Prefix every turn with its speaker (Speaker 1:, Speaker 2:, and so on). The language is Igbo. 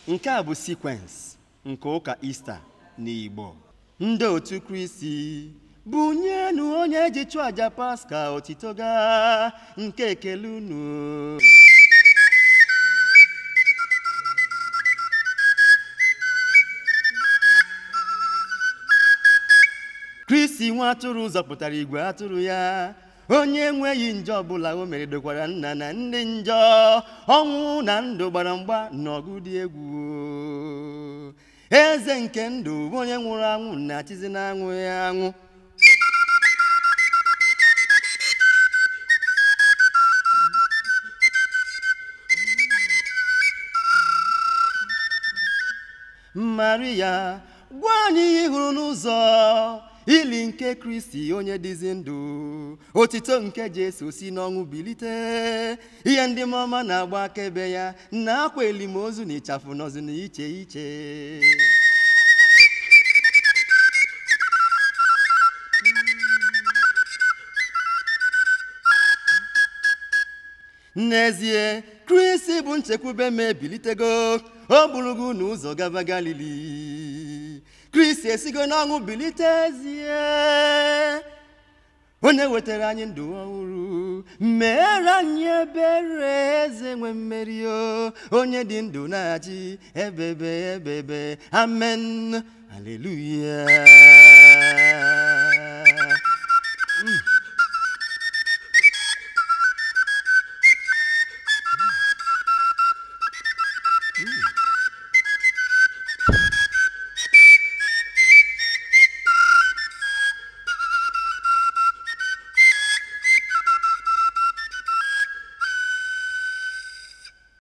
Speaker 1: nke a bụ sekwensị nke ụka ista n'igbo ndị otu kristi bunyenụ onye ji chụọ aja paska otito ga nke ekele unu kristi nwa atụrụ zọpụtara igwe atụrụ ya onye enweghị njọ ọbụla o mere dokwara nna na ndị njọ ọnwụ na ndụ gbara mgba n'ọgụ dị egwu eze nke ndụ bụ onye nwụrụ anwụ na-achịzi na-anwụ ya anwụ maria gwa anyị ihe ị hụrụ n'ụzọ ili nke kristi onye dịzi ndụ otito nke jesu si n'ọnwụ bilite ihe ndị mọma na-agba akaebe ya na akwa elimozu na ịchafụ nọzi n'iche iche n'ezie kristi bụ nchekwube ma ebilitego o burugo n'ụzọ gaba galili kristi esigo n'ọnwụ bilite ezie onye wetara anyị ndụ ọhụrụ mere anyị ebere eze nwe mmeri o onye dị ndụ na-achị ebebe ebebe amen haleluya